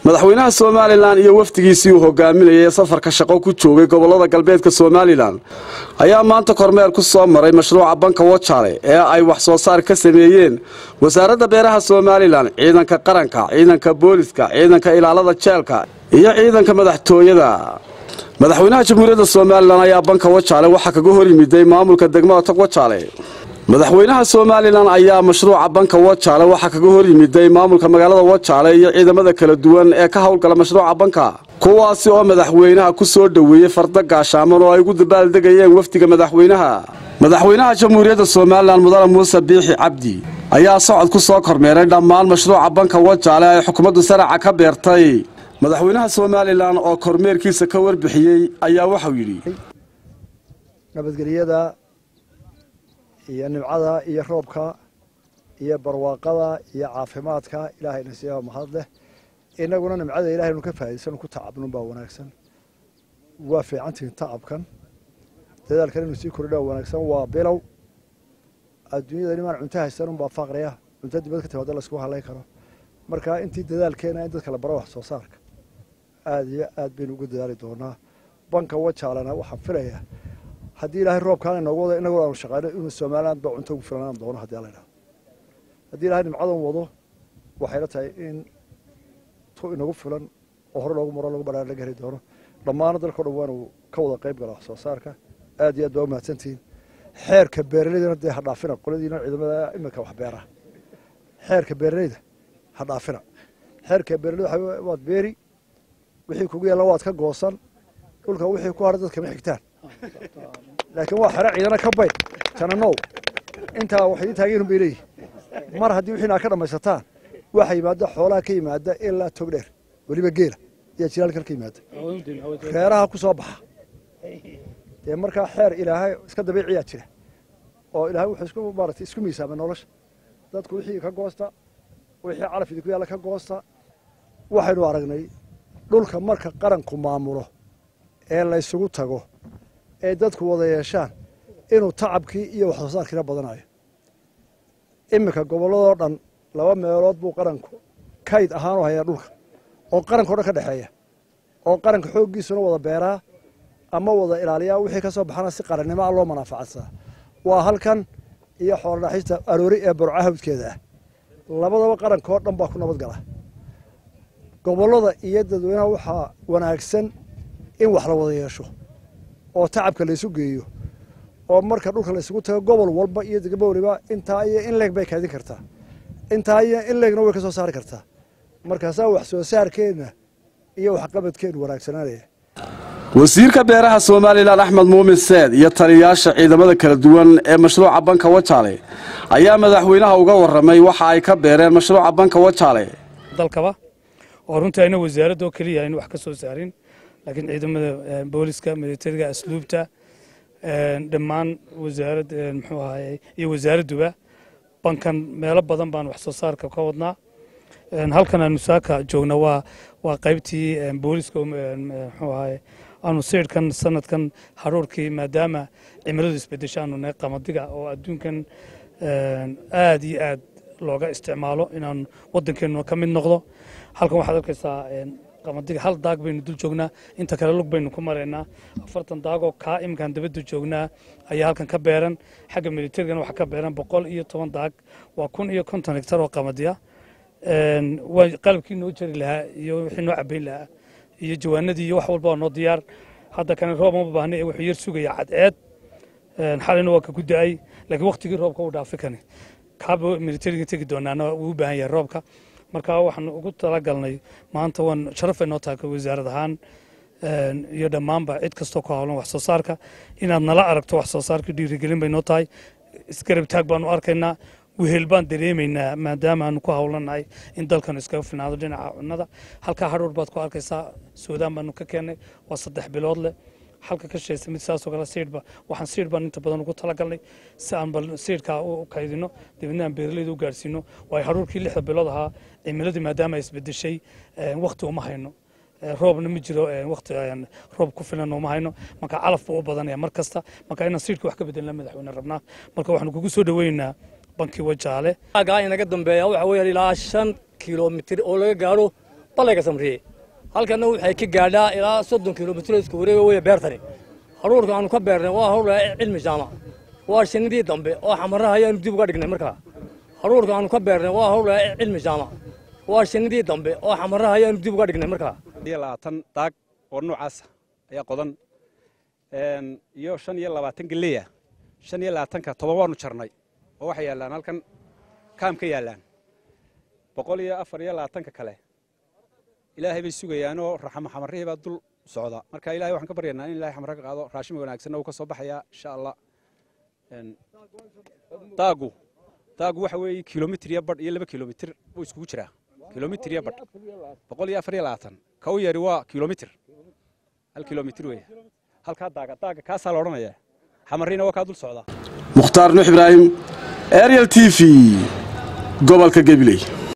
madaxweynaha somalilan iyo wafdigiisii uu hogaaminayay safarka shaqo ku joogay gobolada galbeedka somalilan ayaa maanta kormeer ku soo maray mashruuca banka wajaale ee ay wax soo saar ka sameeyeen wasaaradda beeraha somalilan ciidanka qaranka ciidanka booliska ciidanka ilaalada jeelka iyo ciidanka madaxtooyada madaxweynaha jamhuuriyadda somalilan ayaa banka wajaale waxaa kaga hor yimiday maamulka degmada tog wajaale madaxweynaha somalilan ayaa mashruuca banka wajaale waxaa kaga hor yimiday maamulka magaalada wajaale iyo ciidamada kala duwan ee ka howlgala mashruuca banka kuwaasi oo madaxweynaha ku soo dhoweeyey farda gaashaaman oo ay ugu dabaaldegayeen wafdiga madaxweynaha madaxweynaha jamhuuriyadda somalilan mudane muuse biixi cabdi ayaa socod ku soo kormeeray dhammaan mashruuca banka wajaale ay xukuumaddu saraca ka beertay madaxweynaha somalilan oo kormeerkiisa ka warbixiyey ayaa waxau yidhi nabadgelyada iyo nimcada iyo roobka iyo barwaaqada iyo caafimaadka ilaahayna siiyaa mahad leh inaguna nimcada ilahay nu ka faa'idaysano ku tacabnun baa wanaagsan waa fiicantihin tacabkan dadaalkan inuu sii kordhaa wanaagsan waa bilow adduunyada nimaan cunto haysan unbaa faqriya cunto dibad ka timaada laysku halayn karo marka intii dadaalkeena in dadka la baro wax soo saarka aada iyo aad baynu ugu dadaali doonaa banka wajaalana waxaan filayaa haddii ilaahay roobkaan inoogu wado inagoo aanu shaqayno inuu somaliland ba cunto ugu filanaan doono haddii alla idhahdo haddii ilahay nimcadan wado waxayla tahay in tu inagu filan oo hore loogu maro lagu badhaar laga heli doono dhammaana dalka o dhan waanu ka wada qayb gala wax soo saarka aad iyo aad baa umahadsantihiin xeerka beeraleydana dee ha dhaafina qoladiina ciidamada iminka wax beera xeerka beeraleyda ha dhaafina xeerka beeraleyda waxa waad beeri wixii kugu yaalla waad ka goosan dhulka wixii ku hadha dadkama xigtaan laakiin waa xero ciidana ka bayd jananow intaa wax idin taageerun bay leeyihin mar haddii wixiina aad ka dhammaysataan waxa yimaada xoolaha ka yimaada ilaa tog dheer weliba geela ayaa jiraalkan ka yimaada reeraha ku soo baxa dee markaa xeer ilaahay iska dabiiciyaa jira oo ilaahay wuxuu isku maaratay isku miisaamay nolosha dadku wixii ka goosta wixii calaf idinku yaalla ka goosta waxaynu aragnay dhulka marka qaranku maamulo ee la ysugu tago ee dadku wada yeeshaan inuu tacabkii iyo wax soo saarkiina badanayo iminka gobolladoo dhan laba meelood buu qaranku kayd ahaan u hayaa dhulka oo qaranka o dhan ka dhexeeya oo qaranka xooggiisuna wada beeraa ama wada ilaaliyaa wixii ka soo baxana si qarannimo a loo manaafacadsada waa halkan iyo xoolodhaxista aroori ee burca hawdkeeda ah labadaba qaranka oo dhan baa ku nabad gala gobollada iyo dadweynaha waxaa wanaagsan in wax la wada yeesho oo tacabka laysu geeyo oo marka dhulka laysugu tago gobol walba iyo degmo waliba intaa iyo in leeg bay kaadin kartaa intaa iyo in leegna way ka soo saari kartaa markaasaa wax soo saarkeenna iyo waxqabadkeennu wanaagsanaanaya wasiirka beeraha somalilan axmed muumin seed iyo taliyayaasha ciidamada kala duwan ee mashruuca banka wajaale ayaa madaxweynaha uga warramay waxa ay ka beereen mashruuca banka wajaale dalkaba oo runtii ayna wasaaradda oo keliya aynu wax ka soo saarin laakiin ciidamada booliska militariga asluubta dhammaan wasaarad muxuu ahaye iyo wasaaradduba bankan meelo badan baan wax soo saarka ka wadnaa halkan aanu saaka joogna waa waa qaybtii booliska muxuu ahaye aanu siidhkan sanadkan haruurkii maadaama cimiladu isbedesho aanu nahay qamadiga oo adduunkan aad iyo aad looga isticmaalo inaan waddankeennu ka mid noqdo halkan waxaad arkaysaa qamadiga hal daag baynu dul joognaa inta kale lug baynu ku maraynaa afartan daagoo kaa iminkaan dabadda joognaa ayaa halkan ka beeran xagga militarigana waxaa ka beeran boqol iyo toban daag waa kun iyo konton hektar oo qamadiya waa qalabkii noo jari lahaa iyo wixii noo cabayn lahaa iyo jawaanadii iyo wax walba waa noo diyaar hadda kane roob ma baahna wuxuu yar sugaya cadceed xalina waa ka ku da-ay laakiin waqtigii roobka uu dhaafi kani kaaba militariga tegi doonaana wuu u baahan yahay roobka marka waxaan ugu talagalnay maanta waan sharafay noo tahay wasaarad ahaan iyo dhammaanba cid kastoo ku howlan wax soo saarka inaad nala aragto wax soo saarka dhiirigelin bay noo tahay isgarab taag baanu arkaynaa wehel baan dareemaynaa maadaama aanu ku howlanahay in dalkan iskaga filnaado dhinaca cunnada halkaa hadhuur baad ku arkaysaa suudaan baanu ka keennay waa saddex bilood leh halka ka shaysa mid saasoo kale siidhba waxaan siidh baan inta badan ugu talagalnay si aan bal siidhkaa u kaydino dabeedna aan beeralayda u gaarsiino waayo hadhuurkii lixda bilood ahaa cimiladii maadaama ay isbedeshay waqti uma hayno roobna ma jiro waqti roob ku filan uma hayno marka calaf buu u badanaya mar kasta marka inaan siidhka wax ka bedelna madaxweyne rabnaa marka waxaanu kugu soo dhaweynaynaa bankii wajaale gaa inaga dambeeya waxa weeyaan ilaa shan kilomitir oo laga gaaro ballayga samriye halkanna waxay ka gaadhaa ilaa soddon kilomitr isku wareega weya beertani haruurka aanu ka beernay waa hawl cilmi jaamac waa shinidii dambe oo xamaraha ayaanu dib uga dhignay markaa haruurka aanu ka beernay waa hawl cilmi jaamac waa shinidii dambe oo xamaraha ayaanu dib uga dhignay markaa iyo labaatan daag oo noocaasa ayaa qodan iyo shan iyo labaatan geleya shan iyo labaatanka toban waanu jarnay oo waxay yaallaan halkan kaam ka yaallaan boqol iyo afar iyo labaatanka kale ilaahay bay sugayaanoo raxmo xamarihii baa dul socda marka ilahay waxaan ka baryaynaa in ilahay xamara ka qaado raashima wanaagsanna uu ka soo baxayaa insha allah daagu daagu waxa weeye kilomitr iyo badh iyo laba kilomitr buu iskugu jiraa kilomitr iyo badh boqol iyo afar iyo labaatan ka u yari waa kilomitr hal kilomitr weeye halkaa daaga daaga kaasaa la odhanaya xamariina waa kaa dul socda mukhtaar nuux ibraahim ariel t v gobolka gabiley